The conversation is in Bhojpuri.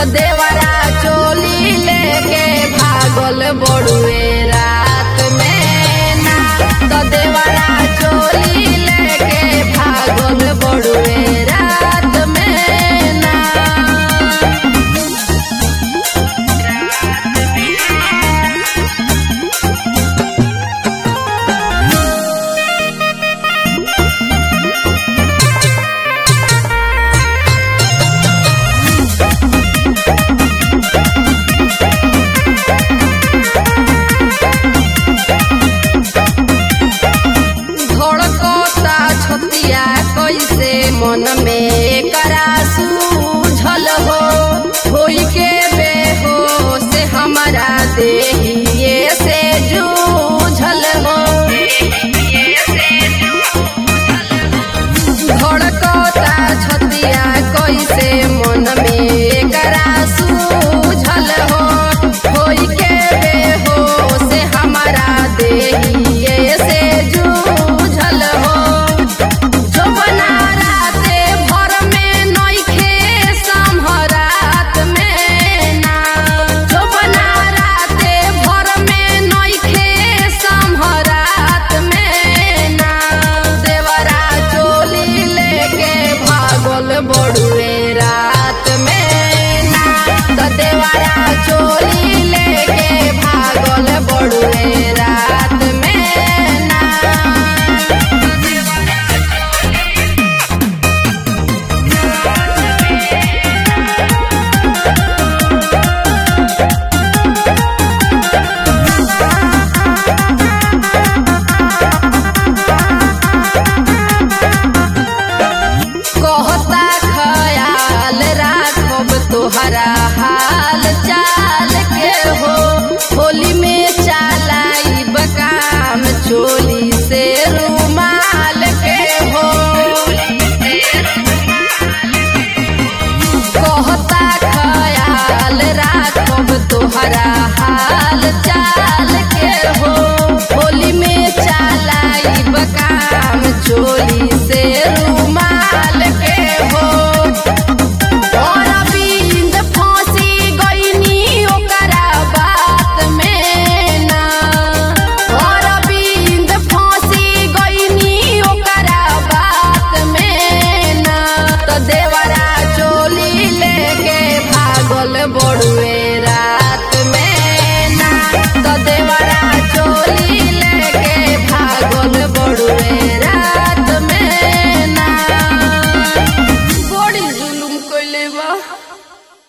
तो देवरा चोली लेके भागल बड़ुए रात में ना तो देवरा चोली लेके भागल बड़ुए रात में ना धड़कता छतिया कैसे मन में करा सूझल हो होई के बेहोश हमारा देहिए से जूझल हो धड़कता छतिया कैसे मन में करा सूझल हो होई के बेहोश हमारा देहिए से जूझल हो जो बना राते भर में नइखे संभरात में ना जो बना राते भर में नइखे संभरात में ना देवरा चोली लेके भागल बड़ुए रात में ना तो देवरा चोली लेके भागल बड़ुए रात में ना कहता खयाल राखब तोहरा हाल चाल के हो होली में चालाई बकाम चोली से रुमाल के हो कहता खयाल राखब तोहरा हाल चाल के हो होली में चालाई बकाम चोली से रुमाल के हो और बिंद फांसी गईनी ओकरा बात में ना और बिंद फांसी गईनी ओकरा बात में ना तो देवरा चोली लेके भागल बड़ुए रात में ना तो देवरा चोली लेके भागल बड़ुए रात में ना बड़ी जुलुम कइले बा